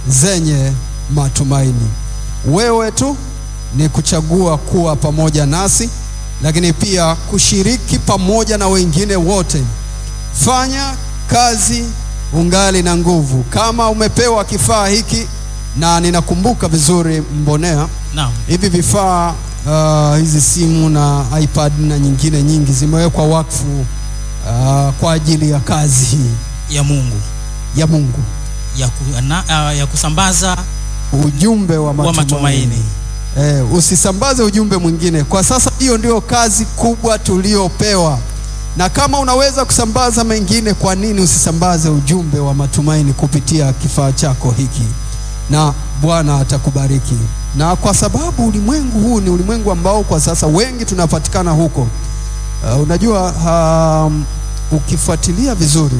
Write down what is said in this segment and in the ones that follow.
zenye matumaini. Wewe tu ni kuchagua kuwa pamoja nasi, lakini pia kushiriki pamoja na wengine wote. Fanya kazi ungali na nguvu. Kama umepewa kifaa hiki, na ninakumbuka vizuri Mbonea, Naam. hivi vifaa uh, hizi simu na iPad na nyingine nyingi zimewekwa wakfu uh, kwa ajili ya kazi hii ya Mungu ya Mungu, ya, ku, na, ah, ya kusambaza ujumbe wa wa matumaini. matumaini. Eh, usisambaze ujumbe mwingine. Kwa sasa hiyo ndio kazi kubwa tuliopewa, na kama unaweza kusambaza mengine, kwa nini usisambaze ujumbe wa matumaini kupitia kifaa chako hiki? Na Bwana atakubariki. Na kwa sababu ulimwengu huu ni ulimwengu ambao kwa sasa wengi tunapatikana huko. Uh, unajua um, ukifuatilia vizuri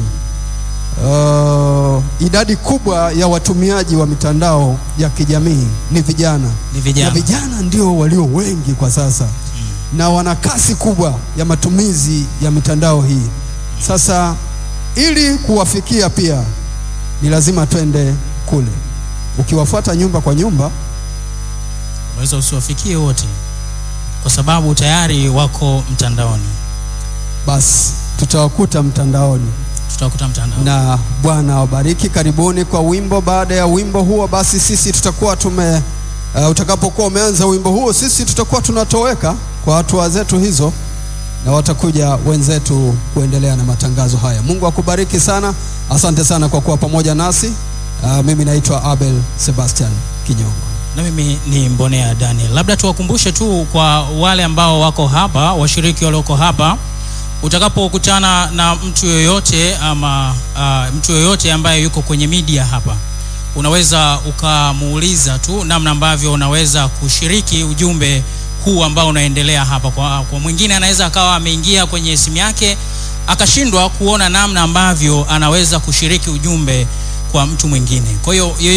uh, idadi kubwa ya watumiaji wa mitandao ya kijamii ni vijana Ni na vijana. vijana ndio walio wengi kwa sasa na wana kasi kubwa ya matumizi ya mitandao hii. Sasa ili kuwafikia pia ni lazima twende kule. Ukiwafuata nyumba kwa nyumba, Unaweza usiwafikie wote kwa sababu tayari wako mtandaoni, basi tutawakuta mtandaoni. tutakuta mtandaoni. na Bwana awabariki. Karibuni kwa wimbo. Baada ya wimbo huo, basi sisi tutakuwa tume uh, utakapokuwa umeanza wimbo huo, sisi tutakuwa tunatoweka kwa hatua zetu hizo, na watakuja wenzetu kuendelea na matangazo haya. Mungu akubariki sana, asante sana kwa kuwa pamoja nasi. Uh, mimi naitwa Abel Sebastian Kinyongo. na mimi ni Mbonea Daniel. Labda tuwakumbushe tu kwa wale ambao wako hapa, washiriki walioko hapa, utakapokutana na mtu yoyote ama uh, mtu yoyote ambaye yuko kwenye media hapa, unaweza ukamuuliza tu namna ambavyo unaweza kushiriki ujumbe huu ambao unaendelea hapa. Kwa, kwa mwingine anaweza akawa ameingia kwenye simu yake akashindwa kuona namna ambavyo anaweza kushiriki ujumbe kwa mtu mwingine. Kwa hiyo